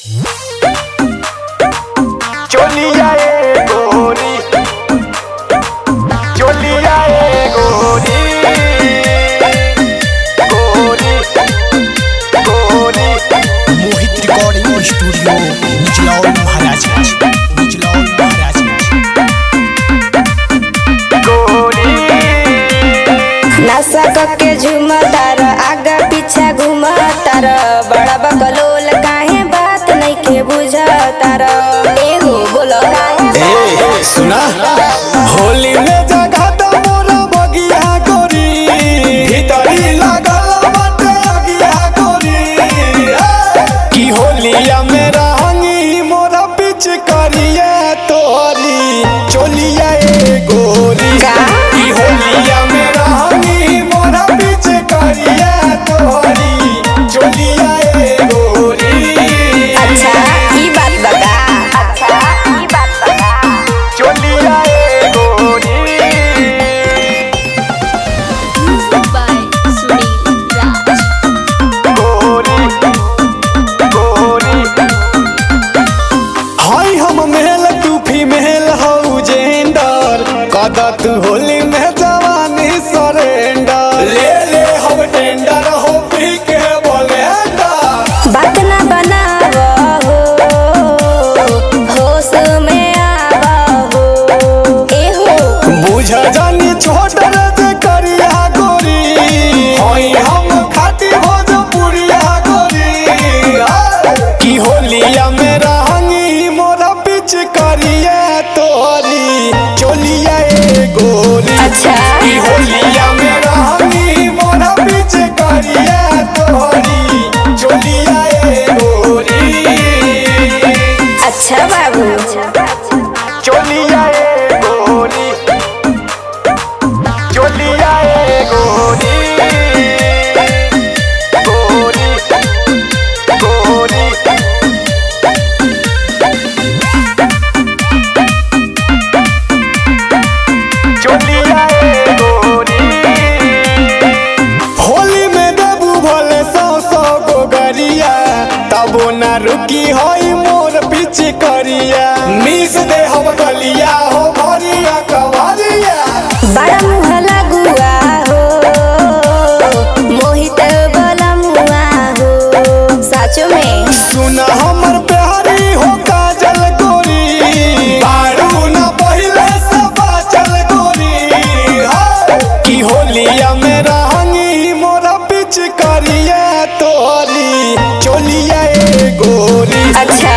चोलिया ए गोरी चोलिया ए गोरी गोरी गोरी मोहित रिकॉर्डिंग स्टूडियो निचलौल महाराजगंज निचलौल महाराजगंज गोरी नशा के झुमतार आगा पीछा घुमतार बड़ा बकलोल काहे बात नहीं के बुझतार एगो बोलो ए सुना होली में जगह तो मोरा बगिया गोरी भीतरी लागल बाटे अगिया गोरी की होलिया में रहंगी मोरा पिच करिया तोरी चोलिया ए गोरी का? की होलिया में रहंगी मोरा पिच करिया तोरी चोलिया ए गोरी अच्छा ई बात बता अच्छा ई बात बता चोलिया ए गोरी by Sunil Raj. गोरी गोरी हाय हम मेल तू फीमेल हौ जेंडर कदा तू होली में जवानी सरेंडर ले ले हम टेंडर हो पी के बोलेंडर बात ना बनाव हो होश में आव हो ए हो बुझ जानी छोट जे करिया गोरी होई हम खाती भोजपुरिया गोरी की होलिया में रहंगी मोरा पिच करिया तोरी चोलिया ए गोरी अच्छा। की होलिया में रहंगी मोरा पिच करिया तोरी चोलिया ए गोरी अच्छा बाबू चोलिया ए गोरी चोलिया ए गोरी गोरी गोरी चोलिया ए गोरी होली में देबू भले सौ सौ गो गरिया तबो ना रुकी होई मोर पीछे करिया मिस दे हम गलिया हो भरिया कवरिया बड़ा मुँह लगुआ हो मोहित बला मुआ हो साचो में सुना हमर प्यारी हो काजल गोरी बारू ना पहिले से बाचल गोरी हाँ। की होलिया में रहंगी मोरा पिच करिया तोरी चोलिया ए गोरी अच्छा